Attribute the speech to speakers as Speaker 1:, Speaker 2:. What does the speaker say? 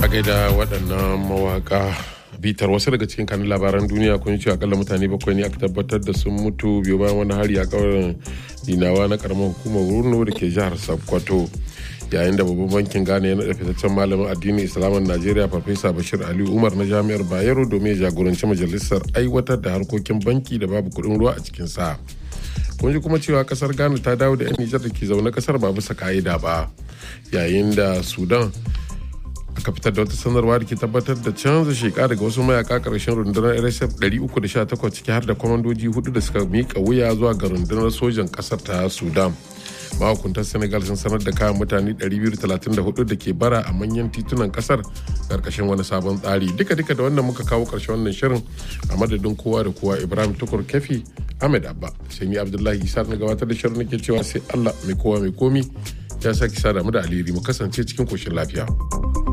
Speaker 1: a gaida waɗannan mawaka bitar wasu daga cikin kanun labaran duniya kun ce akalla mutane bakwai ne aka tabbatar da sun mutu biyu bayan wani hari a kauyen dinawa na karamar hukumar wurno da ke jihar sokoto yayin da babban bankin ghana ya naɗa fitaccen malamin addinin islamin najeriya farfesa bashir ali umar na jami'ar bayero domin ya jagoranci majalisar aiwatar da harkokin banki da babu kuɗin ruwa a cikin sa kun ji kuma cewa kasar ghana ta dawo da 'yan nijar da ke zaune kasar ba bisa ka'ida ba yayin da sudan aka fitar da wata sanarwa da ke tabbatar da canza sheka daga wasu mayaka karshen rundunar rsf 318 ciki har da kwamandoji hudu da suka mika wuya zuwa ga rundunar sojan kasar ta sudan mahukuntar senegal sun sanar da kayan mutane 234 da ke bara a manyan titunan kasar karkashin wani sabon tsari duka duka da wannan muka kawo karshen wannan shirin a madadin kowa da kowa ibrahim tukur kefi ahmed abba sai ni abdullahi isa na gabatar da shirin nake cewa sai allah mai kowa mai komi ya sake sada mu da alheri mu kasance cikin koshin lafiya.